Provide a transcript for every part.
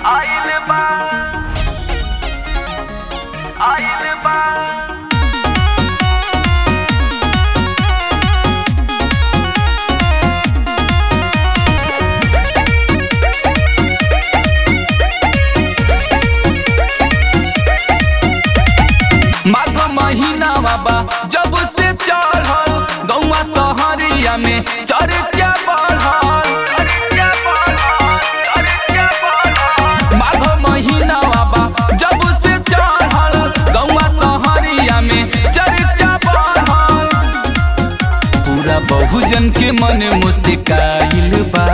आइल बा आइल बा माघ महीना बा जब से चढ़ल गौवा सहरिया में चर्चा बढ़ल चर्चा बढ़ल चर्चा बढ़ल माघ महीना बा जब से चढ़ल गौवा सहरिया में चर्चा बढ़ल पूरा बहुजन के मन मुस्काइल बा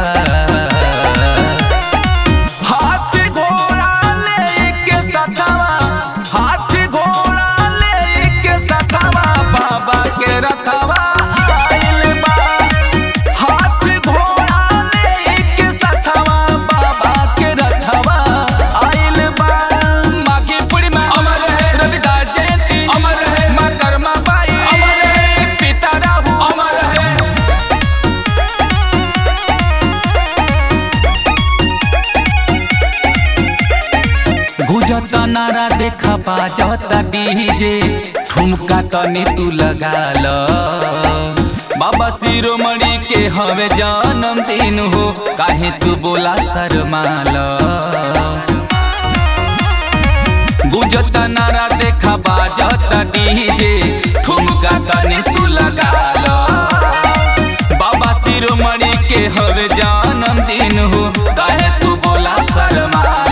हाथ घोड़ा लेके सथवा हाथ घोड़ा लेके सथवा बाबा के रथवा आइल बा हाथ घोड़ा लेके सथवा बाबा के रथवा आइल बा माँ की पूर्णिमा अमर है रविदास जयंती अमर है माँ कर्मा बाई अमर है पिता राहु अमर है गुजता नारा देखा बाजता डीजे ठुमका तनी तू लगा ल बाबा शिरोमणि के हवे जन्मदिन हो काहे तू बोला शर्माल गुजता नारा देखा बाजता डीजे ठुमका तनी तू लगा ल बाबा शिरोमणि के हवे जन्मदिन हो काहे तू बोला शर्माल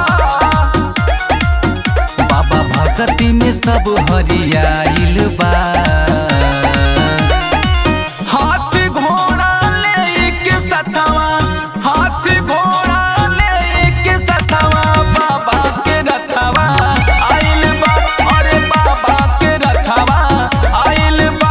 बाबा भक्ति में सब हरियाइल बा हाथ घोड़ा लेके सथवा हाथ घोड़ा लेके सथवा बाबा के रथवा आइल बा अरे बाबा के रथवा आइल बा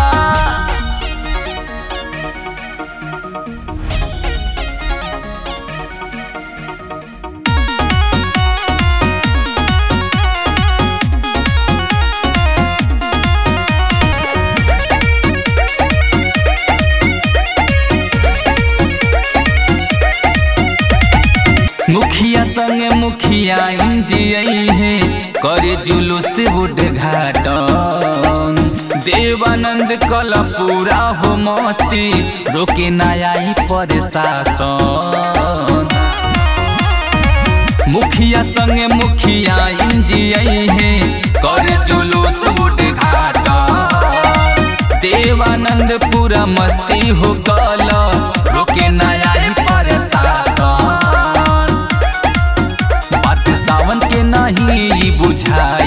मुखिया संगे मुखिया इंजियई है करे जुलूस उद्घाटन देवानंद कल पूरा हो मस्ती रोके ना आई प्रशासन मुखिया संगे मुखिया इंजियई है करे जुलूस उद्घाटन देवानंद पूरा मस्ती हो कल रोके ना आई प्रशासन बात सावन के नहीं बुझाई